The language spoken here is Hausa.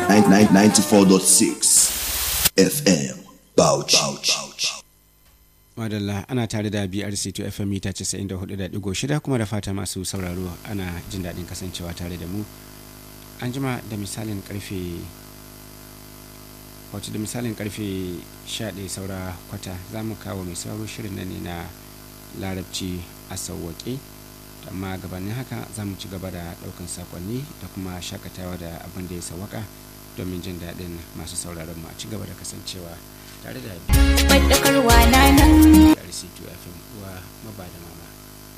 94.6 FM Bauchi. madalla ana tare da brc to fm mita 94.6 kuma da fata masu sauraro ana jin daɗin kasancewa tare da mu an jima da misalin karfe wato da misalin karfe 11 saura kwata za mu kawo mai sauraro shirin nan ne na larabci a sauwaƙe amma gabanin haka za mu ci gaba da ɗaukan sakonni da kuma shakatawa da abin da ya sawaka domin jin daɗin masu sauraron mu a ci gaba da kasancewa tare da Faɗakarwa na nan RC2 FM uwa maba da mama